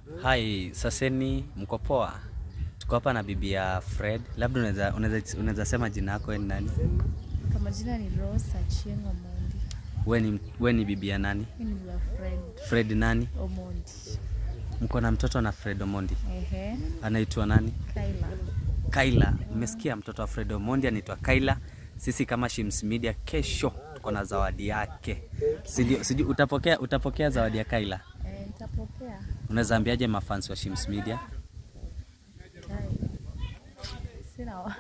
Hai, saseni mko poa? Tuko hapa na bibi ya Fred. Labda unaweza unaweza unaweza sema jina yako wewe ni nani? Kwa majina ni Rose Achieng' Omondi. Wewe ni wewe ni bibi ya nani? Mimi ni wa Fred Fred nani? Omondi. Mko na mtoto na Fred Omondi. Ehe, Anaitwa nani? Kaila. Kaila. Mmesikia mtoto wa Fred Omondi anaitwa Kaila. Sisi kama Shims Media kesho tuko na zawadi yake. Sijui sijui utapokea utapokea zawadi ya Kaila. Eh, nitapokea. Unaweza ambiaje mafans wa Shims Media? Kai. Sina wa.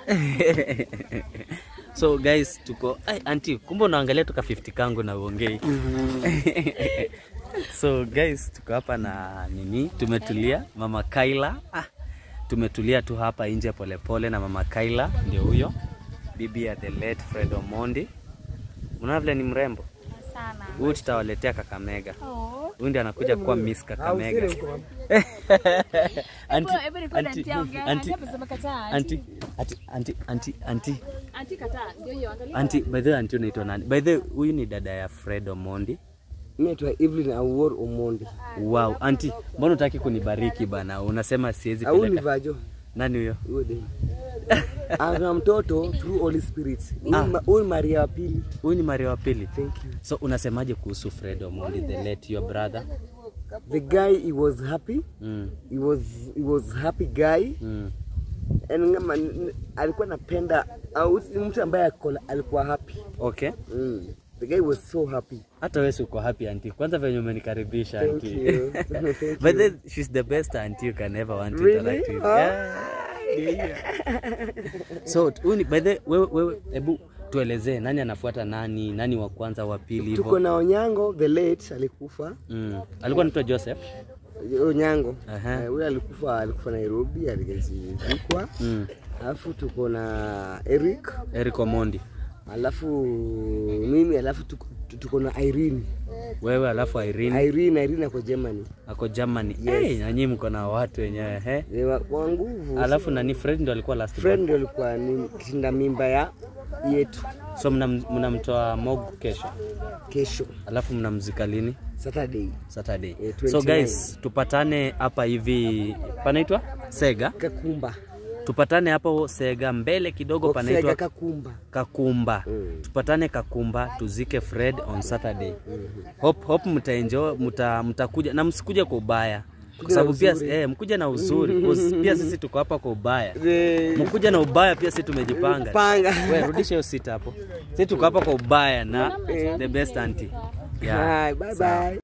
so guys tuko ay, anti kumbe unaangalia tuka 50 kangu na uongei so guys tuko hapa na nini tumetulia mama Kaila ah, tumetulia tu hapa nje polepole na mama Kaila ndio huyo bibi ya the late Fred Omondi mnaona vile ni mrembo Sana. huyu tutawaletea Kakamega Oh. huyu ndiye anakuja kuwa Miss Kakamega Anti, Hebu record anti, anti ongea. anti, Anti amesema kataa. anti, anti, anti, anti, anti, Anti kataa. Ndio hiyo angalia. Anti, by the way, anti unaitwa nani? By the way, huyu ni dada ya Fred Omondi. Naitwa Evelyn Awor Omondi. Wow, anti, mbona utaki kunibariki bana? Unasema siwezi Au ni peleka. vajo? Nani huyo? Huyo dem. Ana mtoto through Holy Spirit. Huyu ni ma- Huyu ni Maria wa pili. Huyu ni Maria wa pili. Thank you. So unasemaje kuhusu Fred Omondi, the late your brother? The guy he was happy. Mm, He was he was happy guy. mm. And ngama, n- alikuwa napenda au ni mtu ambaye alikuwa- alikuwa happy. Okay. Mm. The guy was so happy. Hata wewe si uko happy anti. Kwanza venye umenikaribisha Thank anti. you. Thank By the way, you. she's the best auntie you can ever want to Really? interact with. Oh. Yeah. So, huyu ni by the way, wewe wewe hebu tuelezee nani anafuata nani, nani wa kwanza, wa pili Tuko hivyo. na Onyango the late alikufa. Mm. Alikuwa anaitwa Joseph. Onyango. Aha. Eh, Huyo alikufa alikufa Nairobi alikazikwa. Mm. Alafu tuko na Eric. Eric Omondi. Alafu mimi alafu tuko, tuko na Irene. Wewe alafu Irene Irene Irene ako Germany. ako Germany. Yes. Hey, nanyi mko na watu wenyewe he. Ni wa, wa nguvu. Alafu nani Fred ndo alikuwa last friend ndio alikuwa ni kishinda mimba ya yetu born. So mnam- mnamtoa Mog kesho. kesho Alafu mnamzika lini? Saturday. Saturday. Eh, so 29. guys, tupatane hapa hivi panaitwa Sega. Kakumba. Tupatane hapo Sega mbele kidogo Oksega panaitwa Kakumba. Kakumba. Mm. Tupatane Kakumba tuzike Fred on Saturday. Hope hope mtaenjoy mta, mtakuja na msikuje kwa ubaya. Kwa Kuja na sababu pia uzuri. eh, mkuja na uzuri. 'cause pia sisi tuko hapa kwa ubaya. Eh, Mkuja na ubaya pia sisi tumejipanga. Panga. Wewe rudisha hiyo sita hapo. Sisi tuko hapa kwa ubaya na the best auntie. Yeah. Hi, bye Sawa. bye.